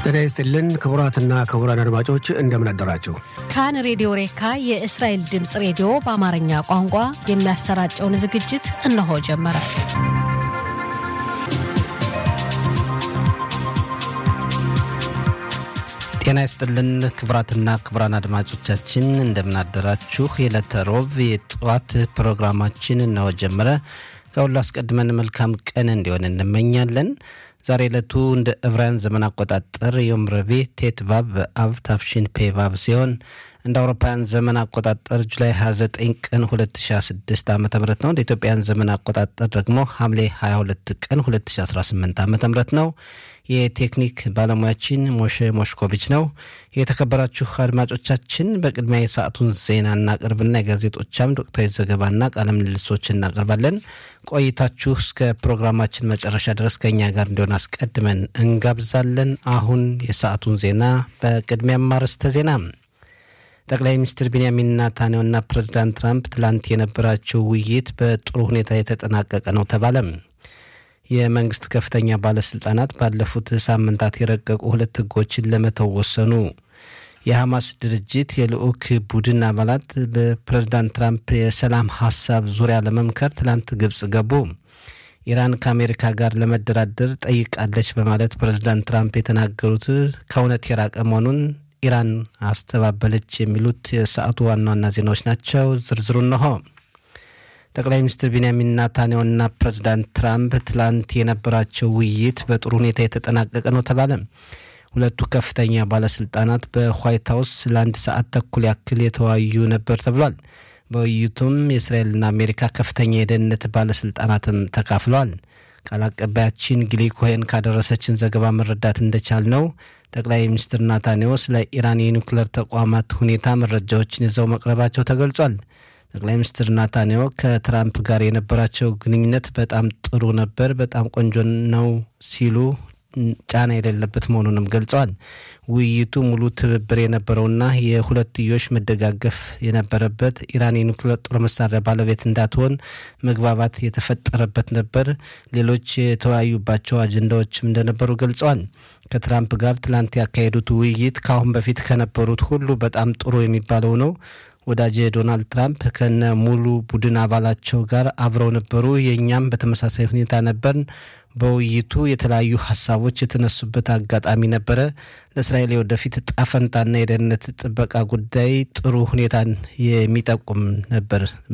ጤና ይስጥልን ክቡራትና ክቡራን አድማጮች እንደምን አደራችሁ። ካን ሬዲዮ ሬካ የእስራኤል ድምፅ ሬዲዮ በአማርኛ ቋንቋ የሚያሰራጨውን ዝግጅት እነሆ ጀመረ። ጤና ይስጥልን ክቡራትና ክቡራን አድማጮቻችን እንደምን አደራችሁ። የዕለተ ሮብ የጠዋት ፕሮግራማችን እነሆ ጀመረ። ከሁሉ አስቀድመን መልካም ቀን እንዲሆን እንመኛለን። ዛሬ ዕለቱ እንደ ዕብራውያን ዘመን አቆጣጠር ዮም ረቡዕ ቴት ቫቭ በአብ ታፍሺን ፔ ቫቭ ሲሆን እንደ አውሮፓውያን ዘመን አቆጣጠር ጁላይ 29 ቀን 2016 ዓ ም ነው። እንደ ኢትዮጵያን ዘመን አቆጣጠር ደግሞ ሐምሌ 22 ቀን 2018 ዓ ም ነው። የቴክኒክ ባለሙያችን ሞሼ ሞሽኮቪች ነው። የተከበራችሁ አድማጮቻችን በቅድሚያ የሰዓቱን ዜና እናቅርብና የጋዜጦች አምድ ወቅታዊ ዘገባና ቃለ ምልልሶች እናቀርባለን። ቆይታችሁ እስከ ፕሮግራማችን መጨረሻ ድረስ ከእኛ ጋር እንዲሆን አስቀድመን እንጋብዛለን። አሁን የሰዓቱን ዜና በቅድሚያም አርዕስተ ዜና ጠቅላይ ሚኒስትር ቢንያሚን ናታንያሁና ፕሬዚዳንት ትራምፕ ትላንት የነበራቸው ውይይት በጥሩ ሁኔታ የተጠናቀቀ ነው ተባለም። የመንግስት ከፍተኛ ባለስልጣናት ባለፉት ሳምንታት የረቀቁ ሁለት ህጎችን ለመተው ወሰኑ። የሐማስ ድርጅት የልዑክ ቡድን አባላት በፕሬዝዳንት ትራምፕ የሰላም ሀሳብ ዙሪያ ለመምከር ትላንት ግብጽ ገቡ። ኢራን ከአሜሪካ ጋር ለመደራደር ጠይቃለች በማለት ፕሬዝዳንት ትራምፕ የተናገሩት ከእውነት የራቀ መሆኑን ኢራን አስተባበለች። የሚሉት የሰዓቱ ዋና ዋና ዜናዎች ናቸው። ዝርዝሩ እነሆ። ጠቅላይ ሚኒስትር ቢንያሚን ናታንያሁና ፕሬዚዳንት ትራምፕ ትላንት የነበራቸው ውይይት በጥሩ ሁኔታ የተጠናቀቀ ነው ተባለ። ሁለቱ ከፍተኛ ባለስልጣናት በዋይት ሀውስ ለአንድ ሰዓት ተኩል ያክል የተወያዩ ነበር ተብሏል። በውይይቱም የእስራኤልና አሜሪካ ከፍተኛ የደህንነት ባለስልጣናትም ተካፍለዋል። ቃል አቀባያችን ጊሊ ኮሄን ካደረሰችን ዘገባ መረዳት እንደቻል ነው ጠቅላይ ሚኒስትር ናታንያሁ ስለ ኢራን የኒውክሌር ተቋማት ሁኔታ መረጃዎችን ይዘው መቅረባቸው ተገልጿል። ጠቅላይ ሚኒስትር ናታንያሁ ከትራምፕ ጋር የነበራቸው ግንኙነት በጣም ጥሩ ነበር፣ በጣም ቆንጆ ነው ሲሉ ጫና የሌለበት መሆኑንም ገልጸዋል። ውይይቱ ሙሉ ትብብር የነበረውና የሁለትዮሽ መደጋገፍ የነበረበት ኢራን የኒውክሌር ጦር መሳሪያ ባለቤት እንዳትሆን መግባባት የተፈጠረበት ነበር። ሌሎች የተወያዩባቸው አጀንዳዎችም እንደነበሩ ገልጸዋል። ከትራምፕ ጋር ትላንት ያካሄዱት ውይይት ከአሁን በፊት ከነበሩት ሁሉ በጣም ጥሩ የሚባለው ነው። ወዳጅ ዶናልድ ትራምፕ ከነ ሙሉ ቡድን አባላቸው ጋር አብረው ነበሩ። የእኛም በተመሳሳይ ሁኔታ ነበር። በውይይቱ የተለያዩ ሀሳቦች የተነሱበት አጋጣሚ ነበረ። ለእስራኤል የወደፊት ጣፈንታና የደህንነት ጥበቃ ጉዳይ ጥሩ ሁኔታን የሚጠቁም ነበር